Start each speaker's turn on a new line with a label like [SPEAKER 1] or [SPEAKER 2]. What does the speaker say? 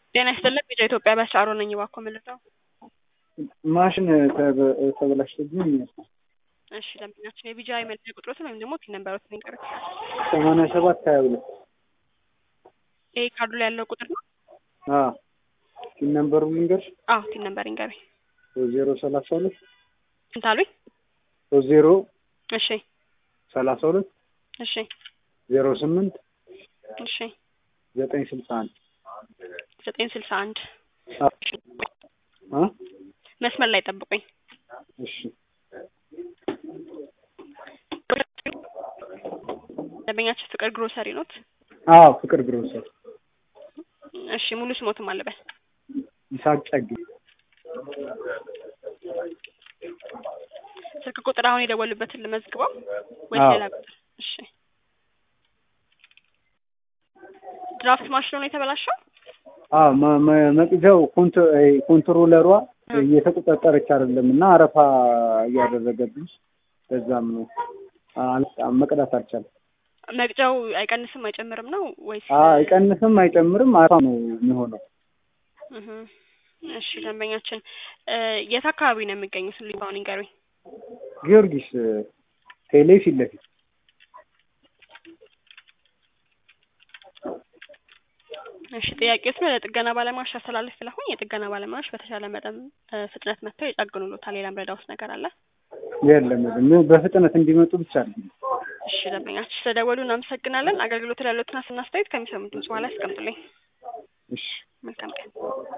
[SPEAKER 1] ጤና ይስጥልኝ ቢጫ ኢትዮጵያ በሻሮ ነኝ። እባክዎ ምልደው
[SPEAKER 2] ማሽን ተበላሽቶብኝ
[SPEAKER 1] እሺ ደንበኛችን የቢጃ የመለያ ቁጥሮትን ወይም ደግሞ ፒን ነምበሮትን ይንገሩኝ።
[SPEAKER 2] ሰማንያ ሰባት ሀያ ሁለት
[SPEAKER 1] ይሄ ካርዱ ላይ ያለው ቁጥር ነው?
[SPEAKER 2] ፒን ነምበሩ ልንገርሽ
[SPEAKER 1] አዎ ፒን ነምበር ይንገሩኝ።
[SPEAKER 2] ሶስት ዜሮ ሰላሳ ሁለት
[SPEAKER 1] ስንት አሉኝ?
[SPEAKER 2] ሶስት ዜሮ
[SPEAKER 1] እሺ
[SPEAKER 2] ሰላሳ ሁለት
[SPEAKER 1] እሺ
[SPEAKER 2] ዜሮ ስምንት
[SPEAKER 1] እሺ
[SPEAKER 2] ዘጠኝ ስልሳ አንድ
[SPEAKER 1] ዘጠኝ ስልሳ አንድ
[SPEAKER 2] አ
[SPEAKER 1] መስመር ላይ ጠብቁኝ።
[SPEAKER 2] እሺ
[SPEAKER 1] ደንበኛችን ፍቅር ግሮሰሪ ኖት?
[SPEAKER 2] አዎ ፍቅር ግሮሰሪ
[SPEAKER 1] እሺ ሙሉ ስሞትም አለበል
[SPEAKER 2] ይስሐቅ ጨጌ
[SPEAKER 1] ስልክ ቁጥር አሁን የደወሉበትን ልመዝግበው ወይስ
[SPEAKER 2] አዎ።
[SPEAKER 1] ሌላ ቁጥር? እሺ ድራፍት ማሽኑ ነው የተበላሸው?
[SPEAKER 2] አዎ መ- መ- መቅጃው ኮንት- እ ኮንትሮለሯ እየተቆጣጠረች አይደለም እና አረፋ እያደረገብኝ በዛም ነው አልጣም መቅዳት አልቻለም።
[SPEAKER 1] መቅጃው አይቀንስም አይጨምርም ነው ወይስ?
[SPEAKER 2] አ አይቀንስም አይጨምርም አረፋ ነው የሚሆነው።
[SPEAKER 1] እህ እሺ ደንበኛችን እ የት አካባቢ ነው የሚገኙት? ሊባውን ይንገሩኝ።
[SPEAKER 2] ጊዮርጊስ እ ቴሌ ፊት ለፊት
[SPEAKER 1] እሺ ጥያቄዎትን ወደ ጥገና ባለሙያዎች አስተላልፍ ስለሆን የጥገና ባለሙያዎች በተሻለ መጠን እ ፍጥነት መጥተው ይጠግኑሎታል። ሌላም ረዳውስ ነገር አለ?
[SPEAKER 2] የለም የለም በፍጥነት እንዲመጡ ብቻ አድርጊ።
[SPEAKER 1] እሺ ደንበኛችን ስለደወሉ እናመሰግናለን። አገልግሎት ላይ ያሉትን ሀሳብና አስተያየት ከሚሰሙት ድምጽ በኋላ ያስቀምጡልኝ።
[SPEAKER 2] እሺ
[SPEAKER 1] መልካም ቀን።